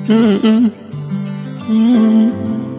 Mm-mm. Mm-mm.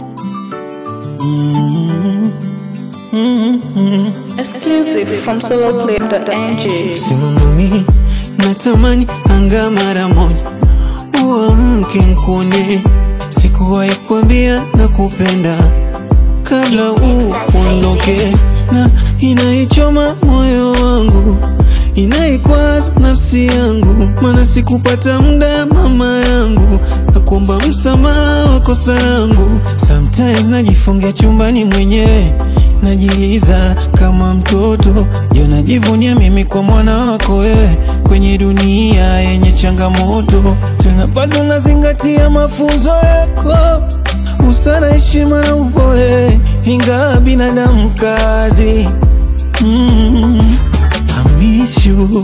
Mm-mm. Mm-mm. Exclusive from soloplay.ng. Simamami, natamani anga mara moja uamke nkune, sikuwahi kuambia na kupenda kabla uondoke, na inaichoma moyo wangu, inaikwaza nafsi yangu, maana sikupata muda mama yangu, nakuomba msamaha wa kosa yangu. Sometimes najifungia chumbani mwenyewe Najiliza kama mtoto jo, najivunia mimi kwa mwana wako wewe, kwenye dunia yenye changamoto, tena bado nazingatia mafunzo yako, busara, heshima na upole, ingawa binadamu kazi. Mm, I miss you.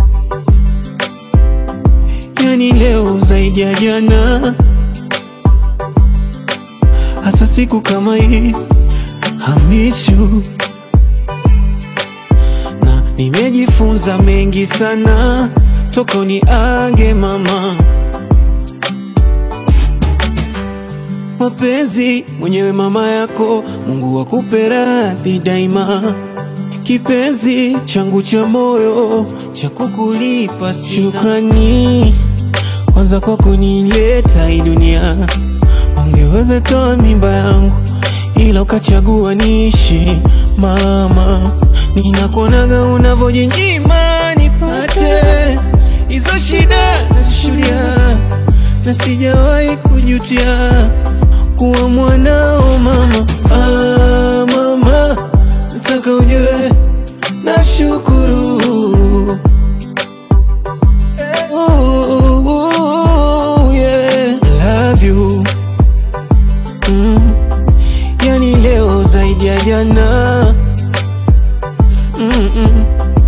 Yani leo zaidi ya jana, hasa siku kama hii I miss you. Na nimejifunza mengi sana toka uniage mama, mapenzi mwenyewe mama yako, Mungu akupe radhi daima, kipenzi changu cha moyo cha kukulipa sina. Shukrani kwanza kwa kunileta hii dunia, ungeweza toa mimba yangu ila ukachagua niishi mama, ninakuonaga unavyojinyima nipate hizo shida nazishulia, na sijawahi kujutia kuwa mwanao mama. Ah, mama, nataka ujue nashukuru Oh, oh, yeah. Love you. Mm. Yani leo zaidi ya jana Mm-mm.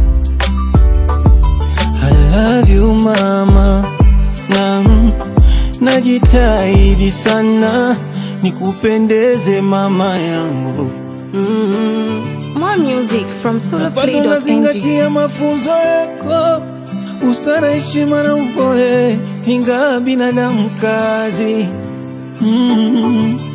I love you mama na najitahidi sana nikupendeze mama yangu mm. More music from Bado soloplay.ng. nazingatia mafunzo yako, busara, heshima na upole, ingawa binadamu kazi mm.